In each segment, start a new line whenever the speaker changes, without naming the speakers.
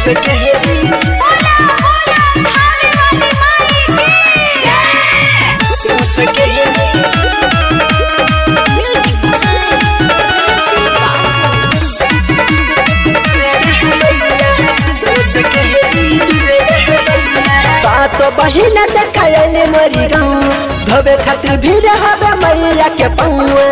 मुस्कहली मुस्कहली सातो बहिन देखल मरी गाँव धोबे खातिर भी रहबे मैया के पौआ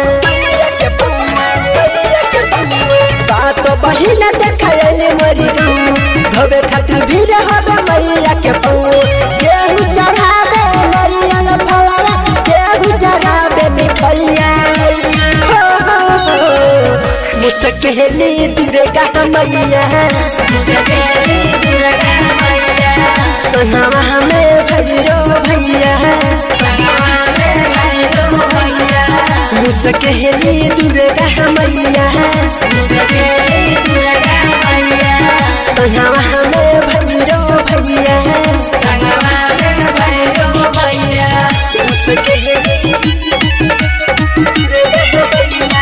सातो बहिन देखल मरी गाँव धोबे खातिर भी रहबे मैया के पौआ केहू चढ़ाबे नरियल फलवा केहू चढ़ाबे मिठैया हो, हो, हो। मुस्कहली दुर्गा मैया सनावा हमें भैरो भैया मुस्कहली दुर्गा मैया सनावा हमें भैरो भैया मुस्कहली दुर्गा मैया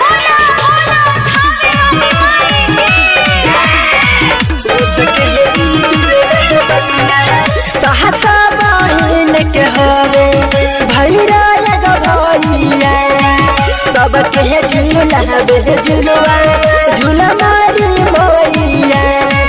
सहता बहिन के हवे भैरा लग भैया सबके झूला बे झुलवा झूला मारी मोइया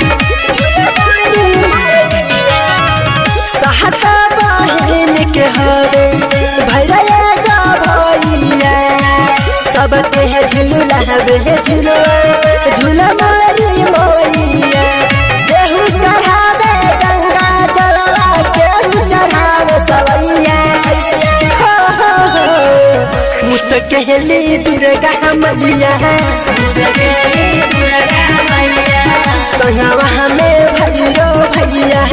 सहता बहिन के हवे भैरा लग भैया सबके झूला बे झुलवा झूला मारी मोइया केहू चढ़ावे गंगा जलवा केहू चढ़ावे सवैया हो, हो, हो। मुस्कहली दुर्गा मैया संगवा हमें भैरो भैया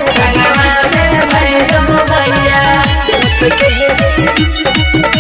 मुस्कहली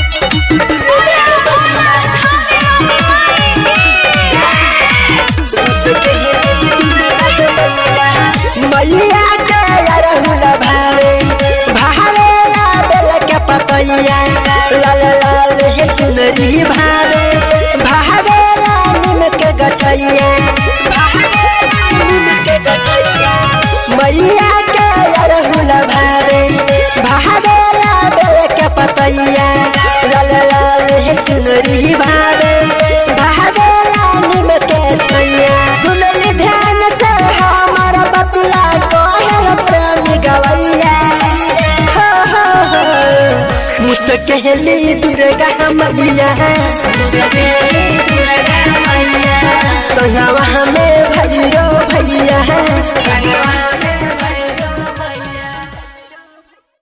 मैया के अरहुल भावे भावे बेल के पतैया लाल लाल हे चुनरी भावे भावे नीम के गछैया भावे नीम के गछैया मैया के अरहुल भावे भावे बेल के पतैया लाल लाल हे चुनरी भावे भावे नीम के छैया सुनली ध्यान से हमर बतिया कहल प्रेमी गवैया हो, हो, हो। मुस्कहली दुर्गा मैया संगवा हमें भैरो भैया